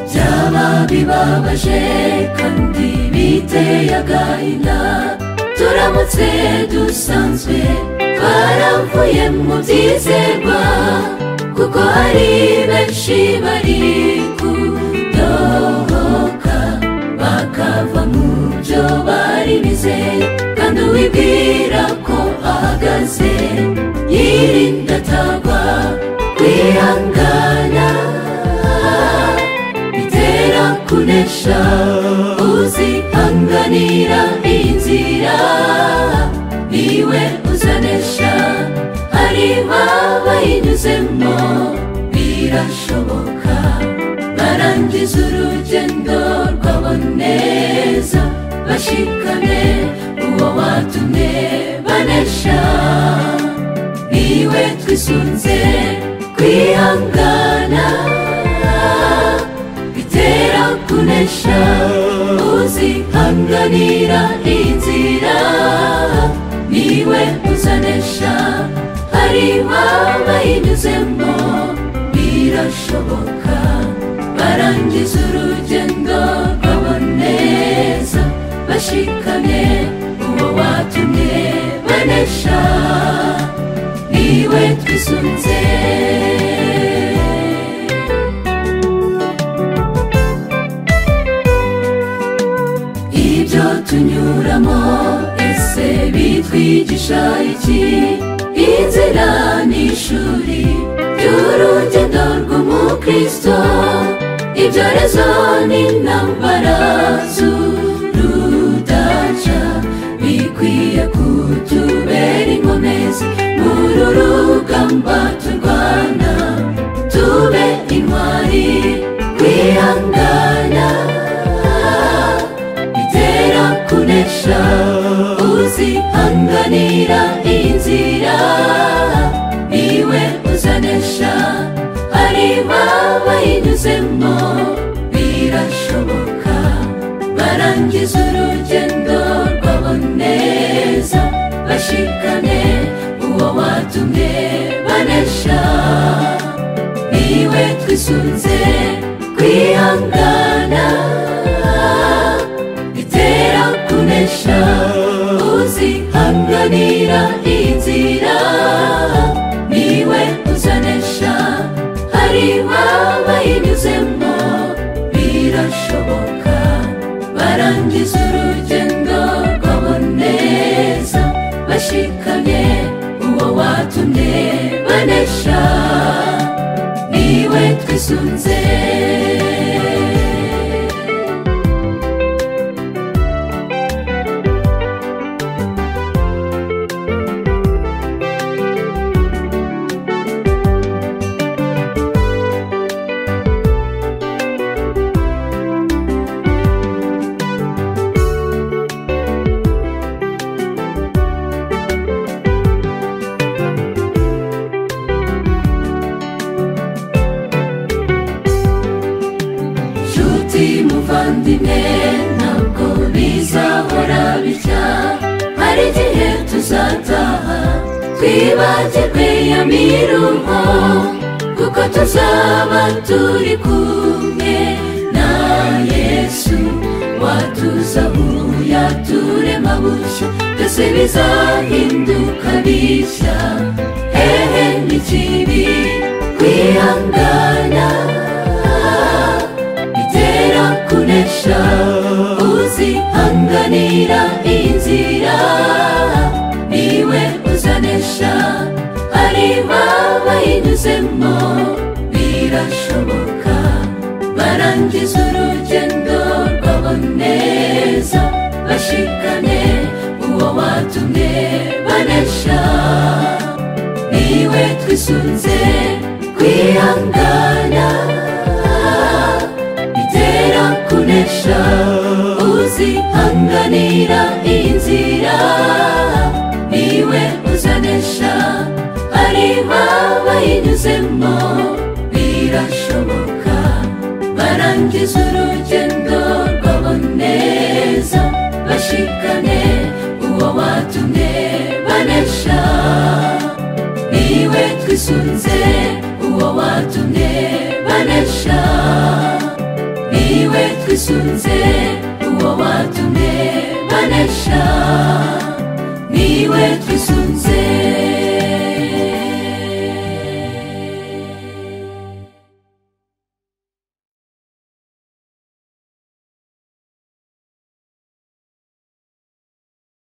byaba bibabaje kandi biteye agahinda turamutse dusanzwe twaravuye mu byizerwa kuko hari benshi bari kudohoka bakava mu byo bari bizeye kandi uwibwira ko ahagaze yirinda atagwa kwihangana bitera kunesha uzihanganira inzira niwe uzanesha hari babayinyuzemo birashoboka barangiza urugendo rwabo neza bashikane uwo watumye banesha niwe twisunze kwihangana bitera kunesha uzihanganira inzira niwe uzanesha hari babayinyuzemo birashoboka barangiza urugendo rwabo neza bashikamye uwo watumye banesha niwe twisunze ibyo tunyuramo ese bitwigisha iki inzira ni ishuri ry'urugendo rw'umukristo ibyorezo n'intambara z'urudaca bikwiye kutubera inkomezi muri uru rugamba turwana tube intwari kwihangana bitera kunesha uzihanganira inzira niwe uzanesha hari babayinyuzemo birashoboka barangiza urugendo rwabo neza bashikane uwo watumye banesha niwe twisunze kwihangana bitera kunesha uzihanganira inzira niwe uzanesha hari babayinyuzemo birashoboka barangiza urugendo rwabo neza bashikamye uwo watumye banesha niwe twisunze nshuti muvandimwe ntabwo bizahora bitya hari igihe tuzataha twibagirwe ya miruho kuko tuzaba turi kumwe na yesu watuzahuya turema bushya byose bizahinduka bishya hehe n'ikibi kwihangana bitera kunesha uzihanganira inzira niwe uzanesha hari babayinyuzemo birashoboka barangiza urugendo rwabo neza bashikane uwo watumye banesha niwe twisunze kwihangana bitera kunesha uzihanganira inzira niwe uzanesha hari babayinyuzemo birashoboka barangiza urugendo rwabo neza bashikane uwo watumye banesha niwe twisunze uwo watumye banesha niwe twisunze uwo watumye banesha niwe twisunze